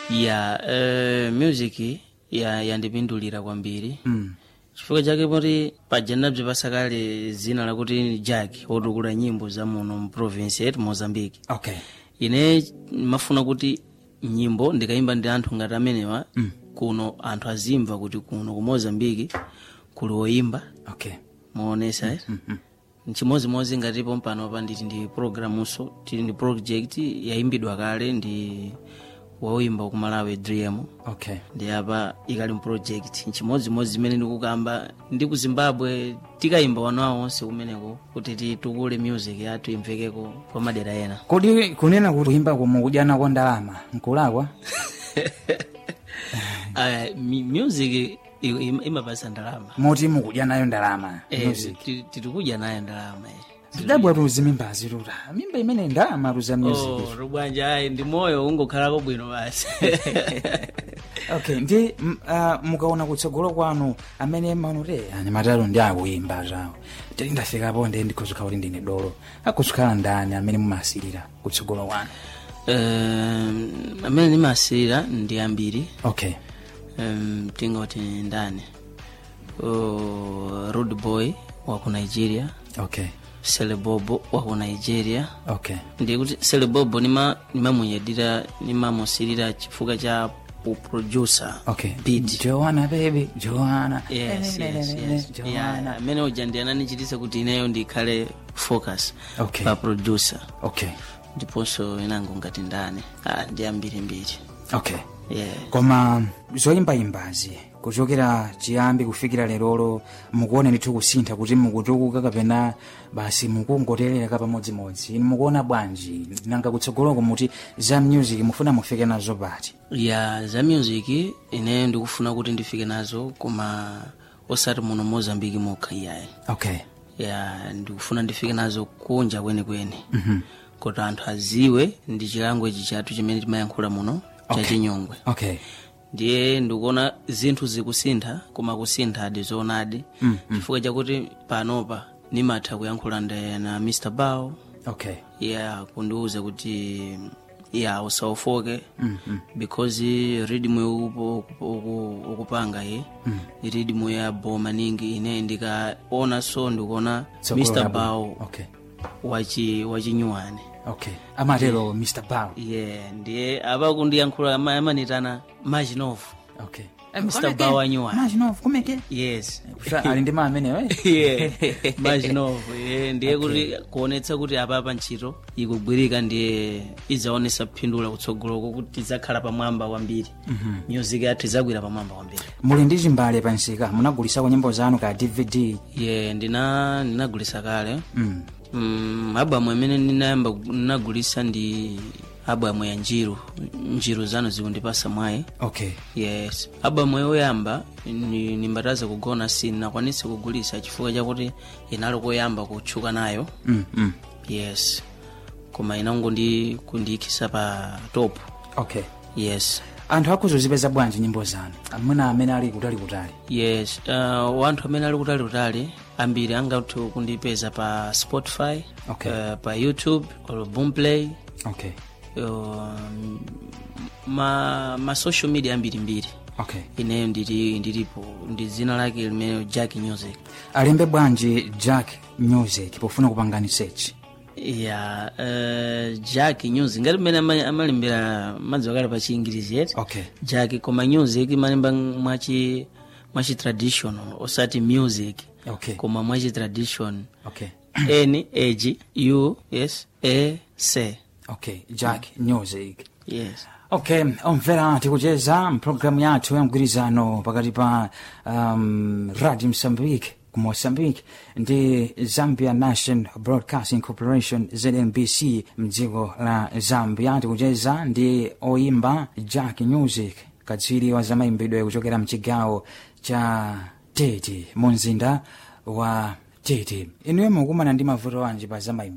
ya uh, music ya yandipindulira kwambiri mm. chifukwa chake poti paja ndinabzipasa kale zina lakuti jack wotukula nyimbo za muno mu province yetu mozambique okay ine mafuna kuti nyimbo ndikayimba ndi anthu ngati amenewa mm. kuno anthu azimva kuti kuno ku mozambique kuli woyimba okay moonesa eh? mm-hmm. nchimozimozi ngatipo mpanopa nditi ndi programunso tili ndi project yayimbidwa kale ndi woyimba ku malawi dream okay ndi apa ikali mproject nchimozimozi zimene ndikukamba ndi ku zimbabwe tikayimba wanawo onse kumeneko kuti titukule music yathu imvekeko kwa madera ena kodi kunena kuti kuyimba komo kudyana kwa ndalama nkulakwa uh, music i- im- imapasa ndalama moti mukudya nayo ndalama Eh, music ti- titikudya nayo ndalama eh. zidabwa tuzi mimbazi tuta mimba imene ndalama tuza music Oh, rubwanja ayi ndi moyo ungokhalako bwino basi okay ndi m- ah, mukaona kutsogolo kwanu amene maonote ani matalo ndi akuyimba zawo tili ndafikapo ndi ndikhozikhala kuti ndine dolo akuzikhala ndani amene mumasirira kutsogolo kwanu um, amene ndimasirira ndi ambiri okay um, tingoti ndani uh, rude boy waku nigeria okay selebobo waku nigeria okay ndikuti selebobo nima nimamunyadira nimamusirira chifukwa cha uproducer okay beat joana baby joana yes, yes, yes. joana Yeah, amene uja ndi ananichitisa kuti ineyo ndikhale focus Okay. pa producer okay ndiponso inango ngati ndani ah, ndi ambirimbiri okay yeah. koma zoyimbayimbazi kuchokera chiyambi kufikira lerolo mukuona ndithu kusintha kuti mukutukuka kapena basi mukungoterera pamodzimodzi inu mukuona bwanji nanga kutsogoloko muti za music mufuna mufike nazo pati ya za music ine ndikufuna kuti ndifike nazo koma osati muno mozambiki mokha iyayi okay ya ndikufuna ndifike nazo kunja kwenikweni mm-hmm. kuti anthu aziwe ndi chilango ichi chathu chimene timayankhula muno Okay. cha chinyongwe okay ndiye ndikuona zinthu zikusintha koma kusinthadi zoonadi mm-hmm. chifukwa chakuti panopa nimatha kuyankhula ndi na mr bao okay ya kundiuza kuti ya usaofoke mm-hmm. because ridmu yokupo uku- ukupanga ye mm. ridmu ya bo maningi ine ndikaona so ndikuona Tsogolo mr labo. bao okay wachi wachinyuwani okay amatero mr bao ye ndiye apa kundiyankhula ama- amanitana majinov okay Mr. Bao anyuwani majinov kumeke yes Kufa- ali ndi maa ameneyo eh? yeah majinov yeah. ndiye kuti kuonetsa kuti apapa ntchito ikugwirika ndiye idzaonesa phindula kutsogoloko kuti idzakhala pamwamba kwambiri music yathu idzagwira pamwamba kwambiri muli ndi chimbale pansika munagulisako nyimbo zanu ka dvd ye ndina ndinagulisa kale mm. mm, abamu imene ndinayamba ndinagulisa ndi abamu ya njiru njiru zanu zikundipasa mwayi okay yes abamu yoyamba ni- nimbataza kugona sinakwanise kugulisa chifukwa chakuti inali koyamba kutchuka nayo mm, mm. yes koma inango ndi kundiikhisa pa top okay yes anthu akuzozipeza bwanji nyimbo zanu amuna amene ali kutali kutali yes uh, wanthu amene ali kutali ambiri angathe kundipeza pa spotify Okay. uh, pa youtube or boomplay okay um, ma, ma social media ambirimbiri okay ineyo ndili ndilipo ndi dzina lake limene jack music alembe bwanji jack music pofuna kupangani search ya uh, jack music ngati mmene ama- amalembera madziwa kale pa chiingirizi yeti okay jack koma music imalemba mwachi mwachi traditional osati music okay koma mwachi tradition okay n ag u s a c okay jack music yes okay omvera tikucheza mpulogalamu yathu ya mgwirizano pakati pa um, radio mozambique ku mozambique ndi zambia national broadcasting corporation znbc mdziko la zambia tikucheza ndi oyimba jack music katswiri wa zamayimbidwe kuchokera mchigawo cha tete mu mzinda wa tete inuyo mukumana ndi mavuto wanji pa zamayimbidwe